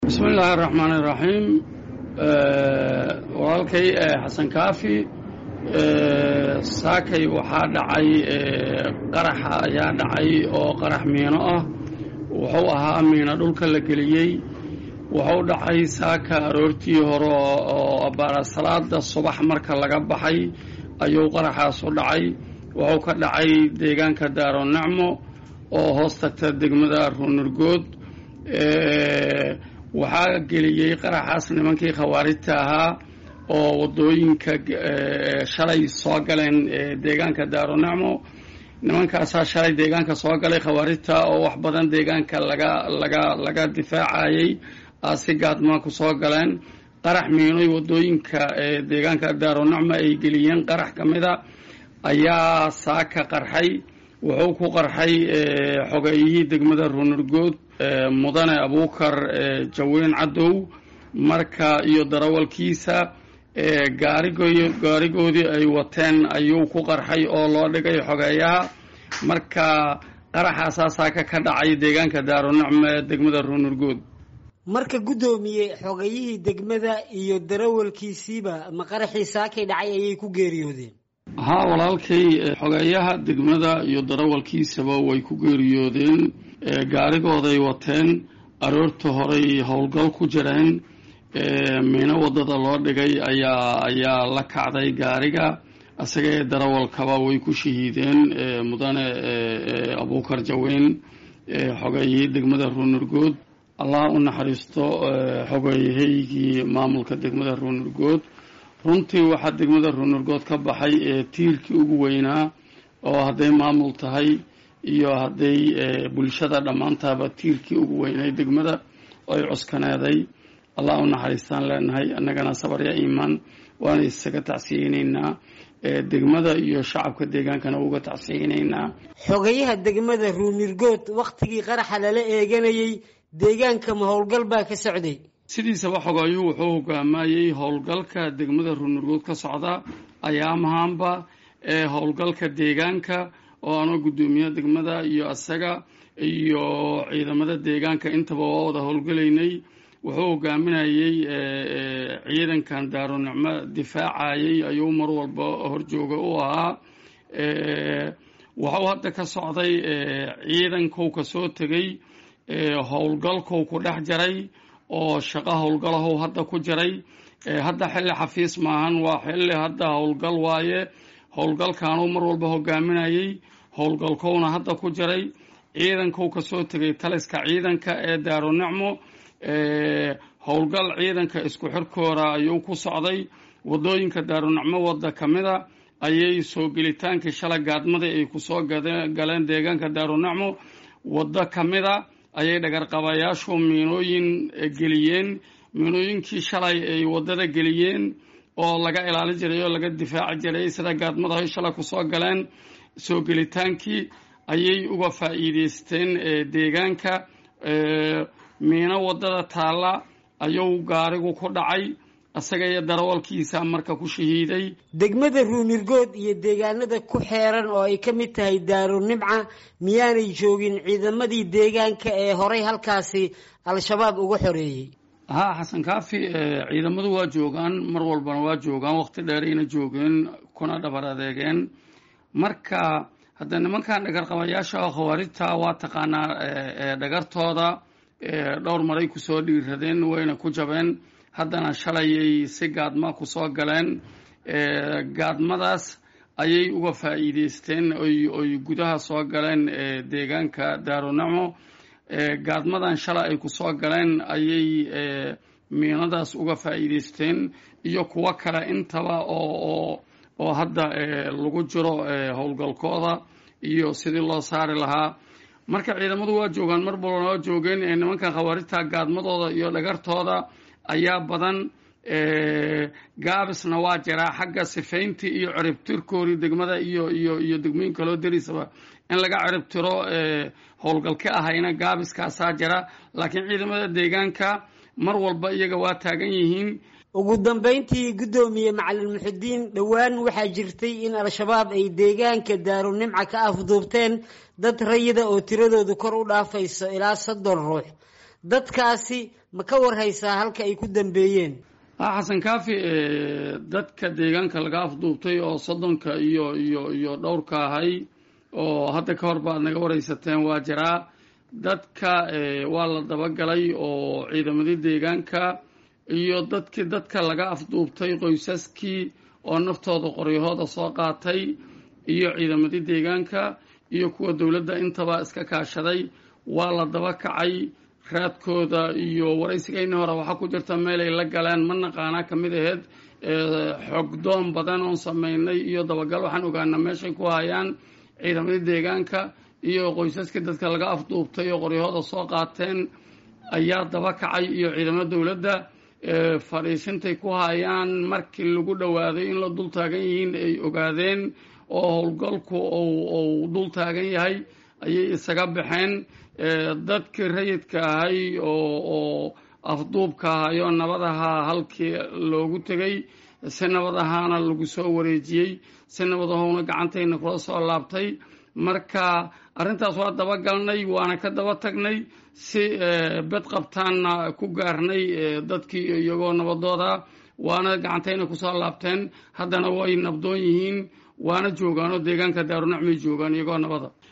bismi illaahi araxmaan iraxiim walaalkay xasan kaafi saakay waxaa dhacay qaraxa ayaa dhacay oo qarax miino ah wuxuu ahaa miino dhulka la geliyey wuxuu dhacay saaka aroortii hore oo baara salaada subax marka laga baxay ayuu qaraxaasu dhacay wuxuu ka dhacay deegaanka daaro nacmo oo hoos tagta degmada ruunurgood waxaa geliyey qaraxaas nimankii khawaarijta ahaa oo waddooyinka shalay soo galeen deegaanka daaro nacmo nimankaasaa shalay deegaanka soo galay khawaarijta oo wax badan deegaanka laga laga laga difaacayey si gaadmaa ku soo galeen qarax miinoy waddooyinka deegaanka daaro nacmo ay geliyeen qarax ka mida ayaa saaka qarxay wuxuu ku qarxay xogeeyihii degmada ruunurgood mudane abuukar jaweyn cadow marka iyo darawalkiisa gaarigoodii ay wateen ayuu ku qarxay oo loo dhigay xogeeyaha marka qaraxaasaa saaka ka dhacay deegaanka daaronacmo ee degmada ruunurgood marka guddoomiye xogeyihii degmada iyo darawalkiisiiba ma qaraxii saakay dhacay ayay ku geeriyoodeen haa walaalkay xogeeyaha degmada iyo darawalkiisaba way ku geeriyoodeen gaarigooday wateen aroorta horey howlgal ku jireen miino waddada loo dhigay ayaa ayaa la kacday gaariga isaga ee darawalkaba way ku shahiideen mudane abuukar jaweyn xogeeyihii degmada ruunurgood allah u naxariisto xogeeyahaygii maamulka degmada ruunurgood runtii waxaa degmada ruunurgood ka baxay ee tiirkii ugu weynaa oo hadday maamul tahay iyo hadday bulshada dhammaantaaba tiirkii ugu weynay degmada ay cuskaneeday allah u naxariistaan leenahay annagana sabarya iimaan waana isaga tacsiyeynaynaa degmada iyo shacabka deegaankana uga tacsiyeynaynaa xogayaha degmada ruunurgood wakhtigii qaraxa lala eeganayay deegaanka ma howlgal baa ka socday sidiisaba xogeeyuhu wuxuu hogaamayey howlgalka degmada ruunurgood ka socda ayaamahaanba ee howlgalka deegaanka oo anoo guddoomiyaha degmada iyo isaga iyo ciidamada deegaanka intaba waa wada howlgalaynay wuxuu hogaaminayey ciidankan daaronicmo difaacayey ayuu mar walba horjooga u ahaa waxuu hadda ka socday ciidankou ka soo tegey howlgalkou ku dhex jaray oo shaqo howlgalahow hadda ku jiray hadda xilli xafiis maahan waa xilli hadda howlgal waaye howlgalkaanuu mar walba hogaaminayey howlgalkowna hadda ku jiray ciidankou ka soo tegay taliska ciidanka ee daaro nicmo howlgal ciidanka isku xirkooda ayuu ku socday waddooyinka daarunicmo wadda ka mida ayay soo gelitaankii shala gaadmadii ay kusoo galeen deegaanka daarunicmo waddo ka mida ayay dhagarqabayaashu miinooyin geliyeen miinooyinkii shalay ay waddada geliyeen oo laga ilaalin jiray oo laga difaaci jiray sida gaadmada ay shalay kusoo galeen soo gelitaankii ayay uga faa'iideysteen deegaanka miino waddada taalla ayuu gaarigu ku dhacay isaga iyo darawalkiisa marka ku shahiiday degmada ruunirgood iyo deegaanada ku xeeran oo ay ka mid tahay daaro nimca miyaanay joogin ciidamadii deegaanka ee horay halkaasi al-shabaab uga xoreeyey haa xasan kaafi ciidamadu waa joogaan mar walbana waa joogaan waqti dheerayna joogeen kuna dhabar adeegeen marka hadda nimankan dhagarqabayaasha khawaarijta waa taqaanaa dhagartooda dhowr maray kusoo dhiiradeen wayna ku jabeen haddana shalayay si gaadma kusoo galeen gaadmadaas ayay uga faa'iideysteen oy gudaha soo galeen deegaanka daaronacmo gaadmadan shalay ay kusoo galeen ayay miinadaas uga faa'iideysteen iyo kuwo kale intaba oo oo hadda lagu jiro howlgalkooda iyo sidii loo saari lahaa marka ciidamadu waa joogaan mar balbana waa joogeen nimankan khawaarijta gaadmadooda iyo dhagartooda ayaa badan gaabisna waa jiraa xagga sifayntii iyo ciribtirkoodii degmada iyo iyo iyo degmooyin kaloo darisaba in laga ciribtiro howlgalka ahayna gaabiskaasaa jira laakiin ciidamada deegaanka mar walba iyaga waa taagan yihiin ugu dambayntii guddoomiye macalin muxidiin dhowaan waxaa jirtay in al-shabaab ay deegaanka daarunimca ka afduubteen dad rayida oo tiradoodu kor u dhaafayso ilaa soddon ruux dadkaasi ma ka warhaysaa halka ay ku dambeeyeen xasan kaafi dadka deegaanka laga afduubtay oo soddonka iyo iyo iyo dhowrka ahay oo hadda ka hor baad naga waraysateen waa jiraa dadka waa la dabagalay oo ciidamadii deegaanka iyo dadkii dadka laga afduubtay qoysaskii oo naftooda qoryahooda soo qaatay iyo ciidamadii deegaanka iyo kuwa dowladda intaba iska kaashaday waa la daba kacay raadkooda iyo waraysigayna hore waxaa ku jirta meelay la galeen ma naqaanaa ka mid aheyd xogdoon badan oon samaynay iyo dabagal waxaan ogaanaa meeshay ku hayaan ciidamadii deegaanka iyo qoysaskii dadka laga afduubtay oo qoryahooda soo qaateen ayaa daba kacay iyo ciidamada dowladda fadhiisintay ku hayaan markii lagu dhowaaday in la dul taagan yihiin ay ogaadeen oo howlgalku uu dul taagan yahay ayay isaga baxeen dadkii rayidka ahay oo afduubka ahay oo nabadaha halkii loogu tegay si nabad ahaana lagu soo wareejiyey si nabad ahowna gacantayna kula soo laabtay marka arrintaas waa dabagalnay waana ka daba tagnay si bed qabtaanna ku gaarnay dadkii iyagoo nabadooda waana gacantayna kusoo laabteen haddana way nabdoon yihiin waana joogaan oo deegaanka daarunacmay joogaan iyagoo nabada